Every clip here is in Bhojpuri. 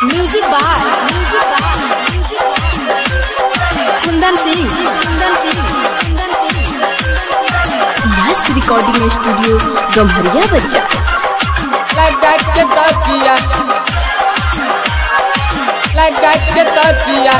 music by music by Kundan Singh Kundan Singh Kundan Singh yes recording studio Gamharia बच्चा लगा के तकिया लगा के तकिया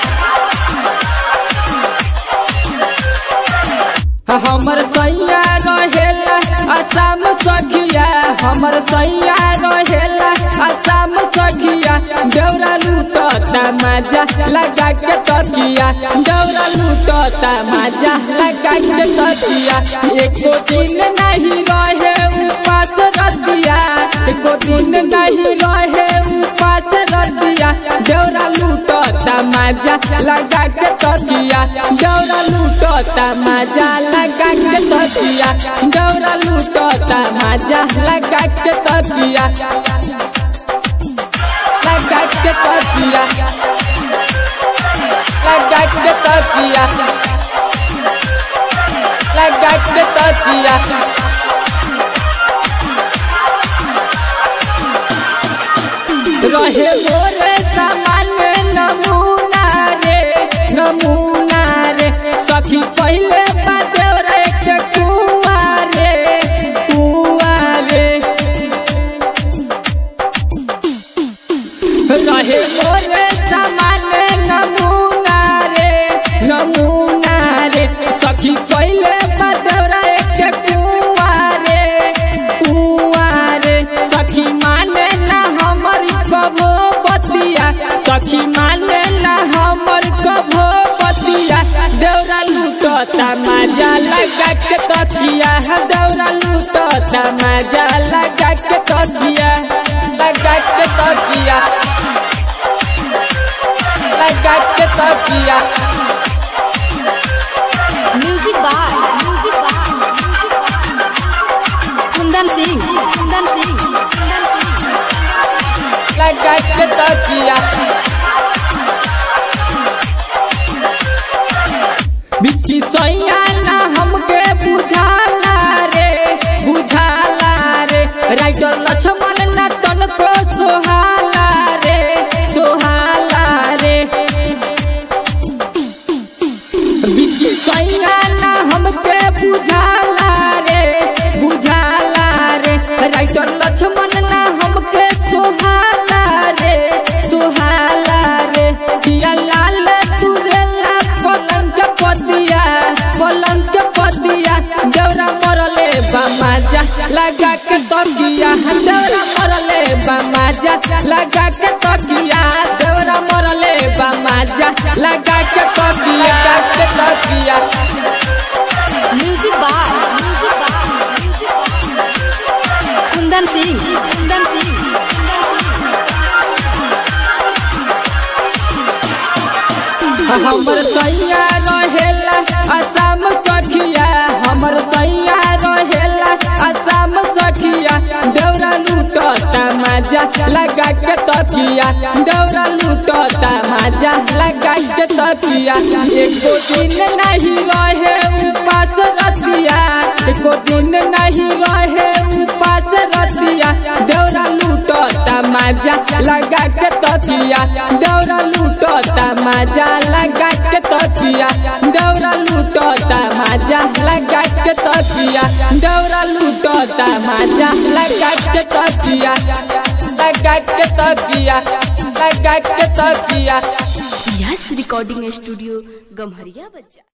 हमर सैया रहेला असम सखिया हमर सैया रहेला असम सखिया डौरा लूटता मजा लगा के तकिया डौरा लूटता मजा लगा के तकिया एको दिन नहीं रहे उपास रतिया एको दिन नहीं रहे उपास रतिया डौरा लूटता मजा लगा के तकिया डौरा लूटता मजा लगा के तकिया डौरा लूटता मजा लगा के तकिया लगा के तकिया लगा के तकिया लगा के तकिया रहे मोरे सामान्य नमूना रे नमूना रे सखी पहले बादेवरे के कुआ रे कुआ रे रहे मोरे सामान्य नमूना रे नमूना रे सखी पहले बादेवरे के कुआ रे कुआ रे सखी माने ना हमर कबो बतिया सखी माने ना हमर कबो बतिया दौरा लूटता मजा लगा के तकिया दौरा लूटता मजा लगा के तकिया लगा के तकिया लगा के तकिया music by music by Kundan Singh Kundan Singh Kundan Singh लगा के तकिया बिच्छी सैया ना हमके बुझाला रे बुझाला रे राइटर लक्ष्मण ना तनको सोहाला रे सोहाला रे बिच्छी सैया ना हमके बुझाला रे बुझाला रे राइटर लक्ष्मण ना हमके सोहाला रे सोहाला रे दिया लाल तुरेला पलंग के पतिया पलंग के पतिया देवरा मरले बामाजा लगा के तकिया देवरा मरले बामाजा लगा के तकिया देवरा मरले बामाजा लगा के तकिया लगा के तकिया music by music by Kundan Singh Kundan Singh Kundan Singh हमर सैया रहेला असम सखिया हमर सैया रहेला असम सखिया दौरा लूटता मजा लगा के तकिया दौरा लूटता मजा लगा के तकिया एको दिन नहीं रहे उपास रतिया एको दिन नहीं रहे उपास रतिया दौरा लूटता मजा लगा के तकिया दौरा लूटता मजा लगा के तकिया दौरा लूटता मजा लगा के तकिया दौरा लूटता मजा लगा के तकिया लगा के तकिया लगा के तकिया यस रिकॉर्डिंग स्टूडियो गम्हरिया बच्चा